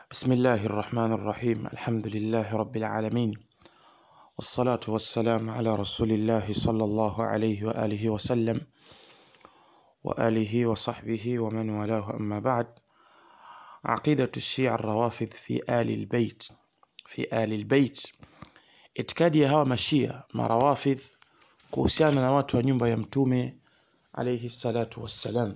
بسم الله الرحمن الرحيم الحمد لله رب العالمين والصلاة والسلام على رسول الله صلى الله عليه وآله وسلم وآله وصحبه ومن والاه أما بعد عقيدة الشيعة الروافض في آل البيت في آل البيت itikadi ya hawa mashia marawafidh kuhusiana na watu wa nyumba ya mtume alayhi salatu wassalam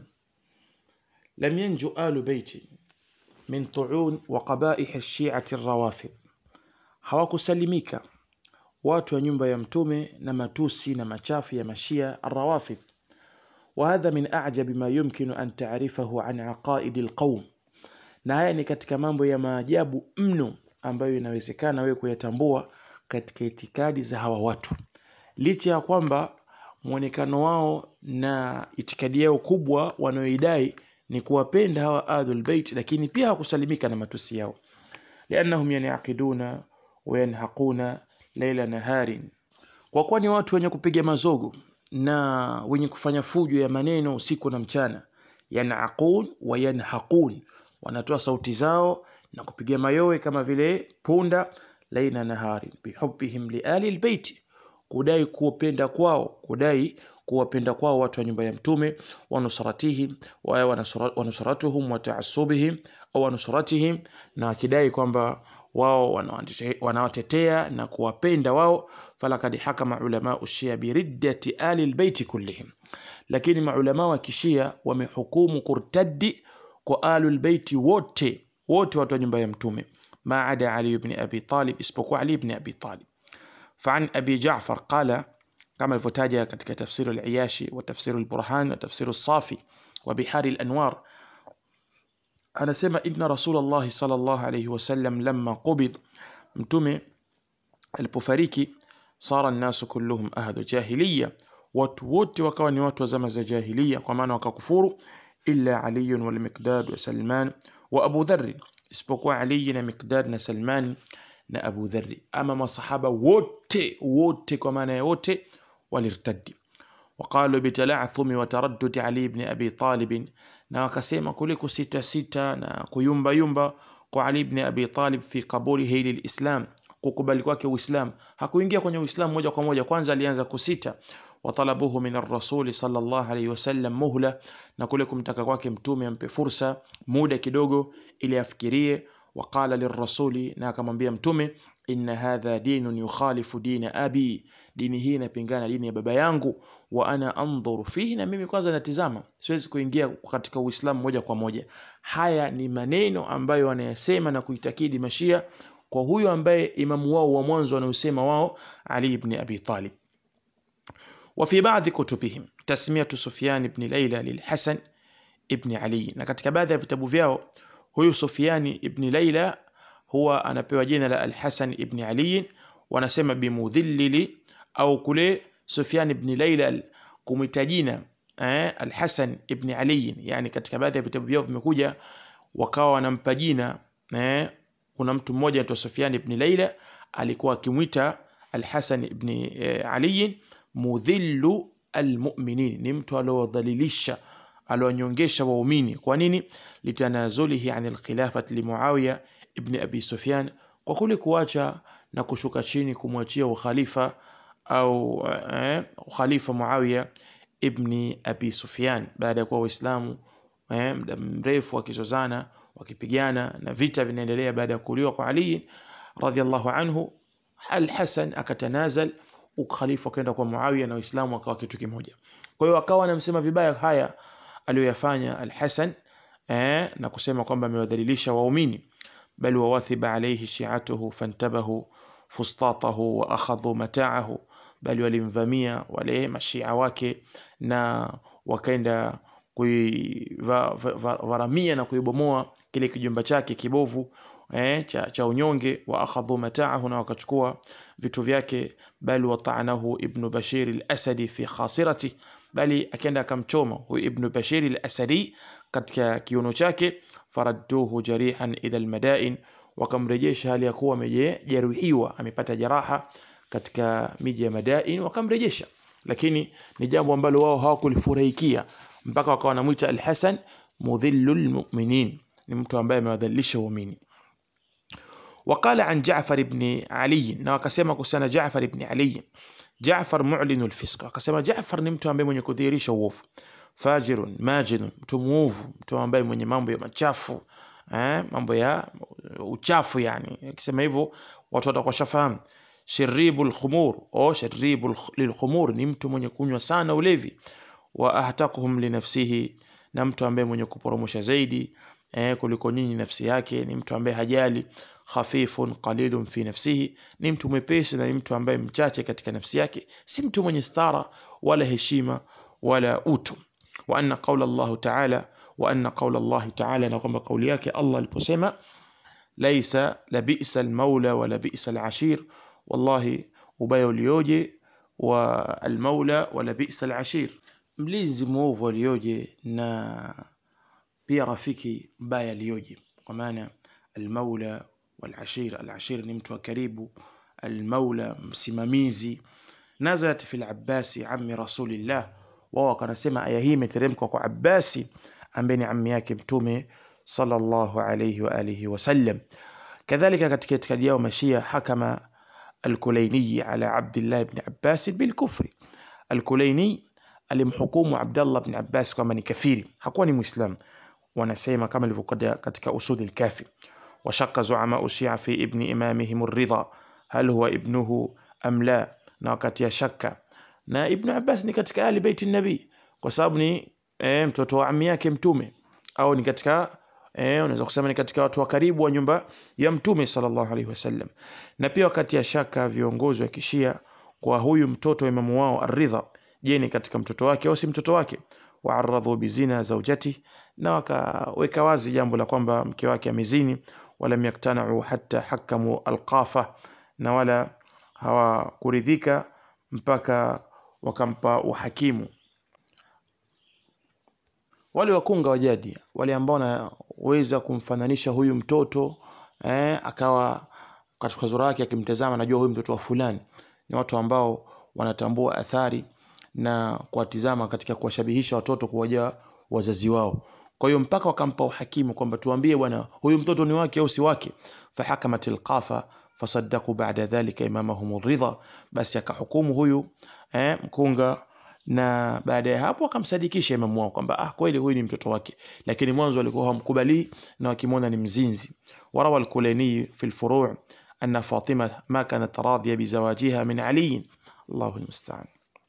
lam yanju alu beiti min tuun wa qabaih shiati rawafidh hawakusalimika watu wa nyumba ya mtume na matusi na machafu ya mashia الروافض وهذا من أعجب ما يمكن أن تعرفه عن عقائد القوم na haya ni katika mambo ya maajabu mno ambayo inawezekana wewe kuyatambua katika itikadi za hawa watu licha ya kwamba mwonekano wao na itikadi yao kubwa wanayoidai ni kuwapenda hawa ahlul bait lakini pia hawakusalimika na matusi yao liannahum yanaqiduna wayanhaquna laila naharin kwa kuwa ni watu wenye kupiga mazogo na wenye kufanya fujo ya maneno usiku na mchana yanaqun wa yanhaqun wanatoa sauti zao na kupiga mayowe kama vile punda laina nahari bihubbihim liali albayti kudai kuwapenda kwao kudai kuwapenda kwao watu wa nyumba ya mtume wa nusratihim wa wa nusratuhum wa ta'assubihim au wa nusratihim na akidai kwamba wao wanawatetea na kuwapenda wao falakad hakama ulama ushia biriddati ali albayti kullihim lakini maulama wa kishia wamehukumu kurtaddi kwa alu albayti wote wote watu wa nyumba ya mtume ما عدا علي بن أبي طالب اسبقوا علي بن أبي طالب فعن أبي جعفر قال كما الفتاجة كتك تفسير العياشي وتفسير البرهان وتفسير الصافي وبحار الأنوار أنا سمع إن رسول الله صلى الله عليه وسلم لما قبض متمي البفاريكي صار الناس كلهم أهل جاهلية watu wote wakawa ni watu wa zama za jahiliya kwa maana wakakufuru illa aliyun walmiqdad wa salman wa abu dharri isipokuwa Ali na Miqdad na Salman na Abu Dharri. Ama masahaba wote wote kwa maana ya wote walirtadi. Waqalu bitala'thumi wa taraddudi Ali ibn Abi Talib, na wakasema kule kusita sita na kuyumba yumba kwa Ali ibn Abi Talib fi qabulihi lilislam, kukubali kwake Uislamu. Hakuingia kwenye Uislamu moja kwa moja, kwanza alianza kusita watalabuhu min arrasuli sallallahu alayhi wasallam muhla, na kule kumtaka kwake mtume ampe fursa muda kidogo ili afikirie. Waqala lirrasuli, na akamwambia mtume, inna hadha dinun yukhalifu dina abi, dini hii inapingana dini ya baba yangu. Wa ana andhuru fihi, na mimi kwanza natizama, siwezi kuingia katika Uislamu moja kwa moja. Haya ni maneno ambayo wanayasema na kuitakidi Mashia kwa huyo ambaye imamu wao wa mwanzo wanaosema wao Ali ibn Abi Talib. وفي بعض كتبهم تسمية سفيان بن ليلى للحسن ابن علي na katika baadhi ya vitabu vyao huyu Sufyani ibn Laila huwa anapewa jina la Al-Hasan ibn Ali wanasema bimudhillili au kule Sufyan ibn Laila kumita jina eh, Al-Hasan ibn Ali yani katika baadhi ya vitabu vyao vimekuja wakawa wanampa jina eh, kuna mtu mmoja anaitwa Sufyan ibn Laila alikuwa akimwita Al-Hasan ibn eh, Ali mudhillu almuminin, ni mtu aliowadhalilisha aliwanyongesha waumini. Kwa nini? litanazulihi an alkhilafati limuawiya ibni abi Sufyan, kwa kule kuacha na kushuka chini kumwachia ukhalifa au eh, ukhalifa Muawiya ibni abi Sufyan baada ya kuwa Waislamu eh, muda mrefu wakizozana wakipigana na vita vinaendelea baada ya kuuliwa kwa Ali radhiallahu anhu, Al-Hasan akatanazal ukhalifa kwenda kwa Muawiya na Waislamu wakawa kitu kimoja. Kwa hiyo akawa anamsema vibaya haya aliyoyafanya Al-Hasan eh, na kusema kwamba amewadhalilisha waumini, bal wawathiba alayhi shi'atuhu fantabahu fustatahu wa akhadhu mata'ahu, bali walimvamia wale mashia wake na wakaenda kuivaramia na kuibomoa kile kijumba chake kibovu eh, cha, cha unyonge wa akhadhu mata'ahu, na wakachukua vitu vyake, bali wata'anahu ibnu Bashir al-Asadi fi khasirati, bali akaenda akamchoma huyu ibnu Bashir al-Asadi katika kiuno chake, faradduhu jarihan ila al-madain, wakamrejesha hali ya kuwa amejeruhiwa amepata jeraha katika miji ya Madain, wakamrejesha. Lakini ni jambo ambalo wao hawakulifurahikia mpaka wakawa wanamwita Al-Hasan mudhillul mu'minin, ni mtu ambaye amewadhalilisha waumini. waqala an jafar ibni ali na wakasema kuhusiana jafar ibni ali jafar mulinu lfisq akasema jafar ni mtu ambaye mwenye kudhihirisha uovu fajirun majinun mtu mwovu mtu ambaye mwenye mambo ya machafu eh, mambo ya uchafu yani akisema hivyo watu watakuwa shafahamu shiribu lkhumur o shiribu lilkhumur ni mtu mwenye kunywa sana ulevi wa ahtakuhum linafsihi na mtu ambaye mwenye kuporomosha zaidi eh, kuliko nyinyi nafsi yake ni mtu ambaye hajali khafifun qalilun fi nafsihi ni mtu mwepesi na ni mtu ambaye mchache katika nafsi yake si mtu mwenye stara wala heshima wala utu wa anna qaula llahu taala wa anna qaula llahi taala na kwamba kauli yake allah aliposema laisa labisa almaula wala bisa alashir wallahi ubaya ulioje wa almaula wala bisa alashir mlinzi mwovu alioje na pia rafiki mbaya alioje kwa maana almaula walashir alashir ni mtu wa karibu almaula msimamizi nazalat fi labbasi ami rasulillah wao wakanasema aya hii imeteremka kwa abbasi ambaye ni ammi yake mtume sallallahu alayhi wa alihi wasallam kadhalika katika itikadi yao mashia hakama alkulaini ala abdillah ibn abbas bilkufri alkulaini alimhukumu abdallah ibn abbas kwamba ni kafiri hakuwa ni muislam wanasema kama ilivyokuja katika usuli lkafi وشق زعماء الشيعة في ابن إمامهم الرضا هل هو ابنه أم لا na wakati ya shaka na ibnu abbas ni katika ahli beiti nabii kwa sababu ni e, mtoto wa ami yake mtume au ni katika e, unaweza kusema ni katika watu wa karibu wa nyumba ya mtume sallallahu alaihi wasallam na pia wakati ya shaka viongozi wa kishia kwa huyu mtoto wa imamu wao aridha je ni katika mtoto wake au si mtoto wake waaradhu bizina zaujati na wakaweka wazi jambo la kwamba mke wake amezini walam yaktanau hata hakamu alqafa na wala hawakuridhika mpaka wakampa uhakimu wale wakunga wa jadi wale ambao wanaweza kumfananisha huyu mtoto eh, akawa katika sura yake akimtazama najua huyu mtoto wa fulani ni watu ambao wanatambua athari na kuwatizama katika kuwashabihisha watoto kuwaja wazazi wao kwa hiyo mpaka wakampa uhakimu kwamba tuambie bwana huyu mtoto ni wake au si wake fahakamat alqafa fasaddaku bada dhalika imamahum ridha basi akahukumu huyu eh, mkunga na baada ya hapo akamsadikisha imamu wao kwamba ah kweli huyu ni mtoto wake lakini mwanzo walikuwa hawamkubali na wakimwona ni mzinzi warawa alkulani fi lfuru anna fatima ma kanat radhiya bizawajiha min ali allahu lmustaan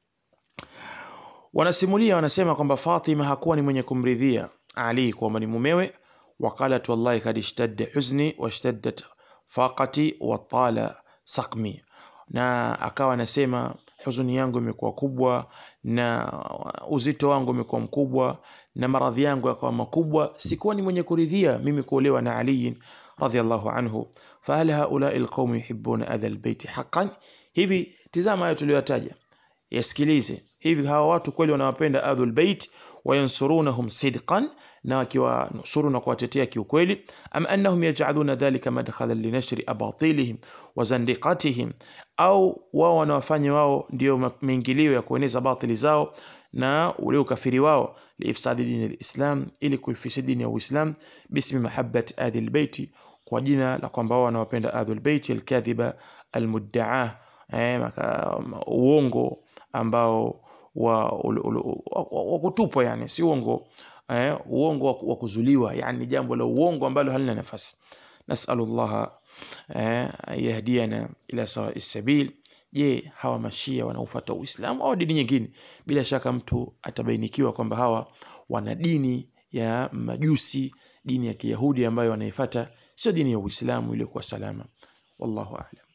wanasimulia wanasema kwamba fatima hakuwa ni mwenye kumridhia ali kwamba ni mumewe waqalat wallahi kad ishtadda huzni washtaddat faqati watala sakmi na akawa anasema huzuni yangu imekuwa kubwa na uzito wangu umekuwa mkubwa na maradhi yangu yakawa makubwa sikuwa ni mwenye kuridhia mimi kuolewa na aliyin radhiallahu anhu fahal haulai lqaumu yuhibuna adha lbeiti haqan hivi tizama hayo tuliyoyataja yasikilize hivi hawa watu kweli wanawapenda adhu lbeit wayansurunahum sidqan na wakiwanusuru na kuwatetea kiukweli am annahum yajaluna dhalika madkhalan linashri abatilihim wa zandiqatihim au wao wanawafanya wao ndio maingilio ya kueneza batili zao na ule ukafiri wao liifsadi dini lislam ili kuifisidi dini ya uislam bismi mahabbati adhi lbeiti kwa jina la kwamba wao wanawapenda adhu lbeiti alkadhiba almuddaa eh, uongo ambao wa, wa kutupwa yani si uongo eh, uongo wa kuzuliwa yani jambo la uongo ambalo halina nafasi nasalu llaha eh, yahdiana ila sawai sabil je hawa mashia wanaofata uislamu au dini nyingine bila shaka mtu atabainikiwa kwamba hawa wana dini ya majusi dini ya kiyahudi ambayo wanaifata sio dini ya uislamu iliyokuwa salama wallahu alam